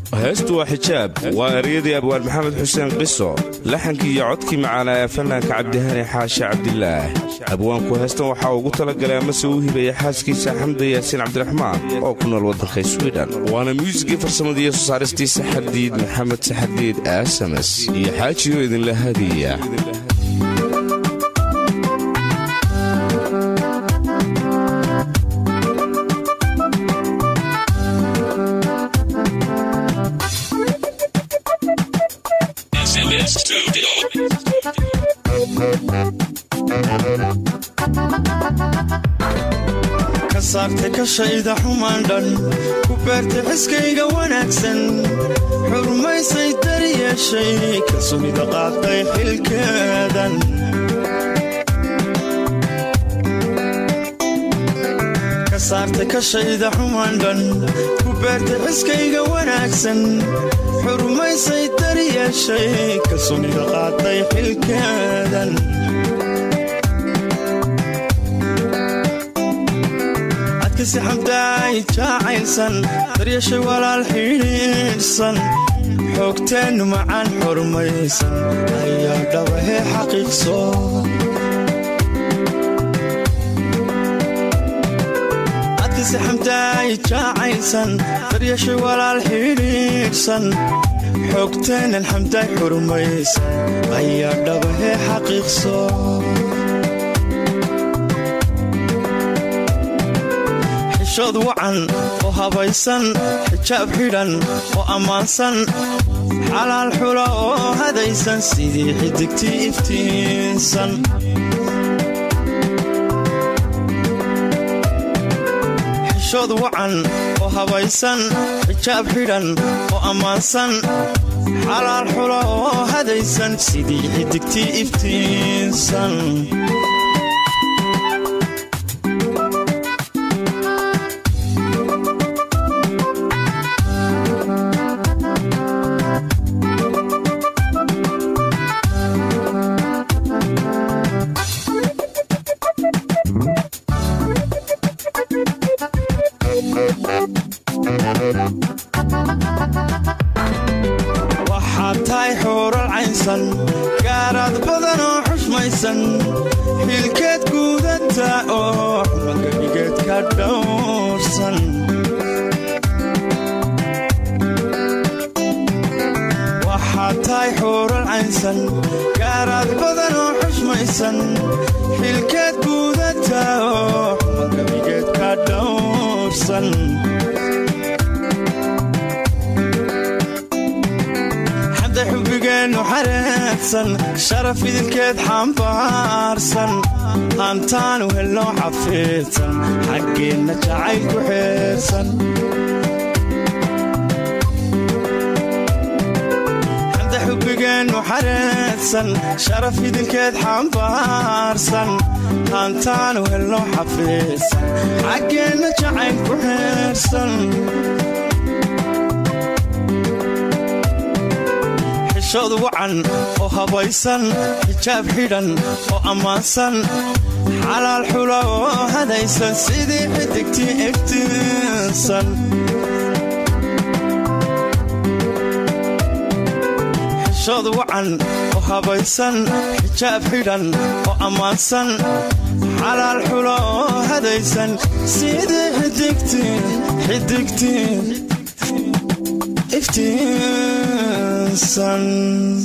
heestu waa xijaab waa eryadii abwaan maxamed xuseen qiso laxankii iyo codkii macaana ee fanaanka cabdihani xaashi cabdilaah abwaanku heestan waxaa ugu talagalay amase uu hibaya xaaskiisa xamda yaasiin cabdiraxmaan oo ku nool waddanka swidhen waana muusigii farsamadiiyo soo saaristii saxardiid maxamed saxardiid aasamas iyo xaajiyo idinla hadiya ka saartay kashayda xumaan dhan ku beertay xiskayga wanaagsan xurmaysay dari yeeshay kalsoonida qaatay xilkeedan ka saartay kashayda xumaan dhan ku beertay xiskayga wanaagsan xurmaysay dari yeeshay kalsoonida qaatay xilkeedan adkasi xamdaay jaacaysan daryashay walaal xidhiidhsan xoogteennu macaan xurmaysan ayaa dhabahee xaqiiqso adkasi xamdaay jaacaysan daryashay walaal xidhiidhsan xoogteennan xamdaay xurmaysan ayaa dhabahee xaqiiqso xishood wacan oo habaysan xijaab xidhan oo ammaansan xalaal xula oo hadaysan sidii xidigtii iftiinsan xishood wacan oo habaysan xijaab xidhan oo ammaansan xalaal xula oo hadaysan sidii xidigtii iftiinsan waxaad tahay xuural caynsan gaaraad badan oo xushmaysan xilkeed guudata oo xumagebigeed ka dhowrsan waxaad tahay xuural caynsan gaaraad badan oo xushmaysan xilkeed guudata oo xumagebigeed ka dhowrsan xamda xubigeennu xareedsan sharaf idilkeed xambaarsan hantaanu helno xafiidsan xaggeenna jacayl ku xeersan xamda xubigeennu xareedsan sharaf idilkeed xambaarsan hantaanu helno xafiidsan xaggeenna jacayl ku xeersan xishood wacan oo habaysan xijaab xidhan oo ammaansan xalaal xula oo hadaysan sidii xidigtii iftiinsan xishood wacan oo habaysan xijaab xidhan oo ammaansan xalaal xula oo hadaysan sidii xidigtii xidigtii iftiinsan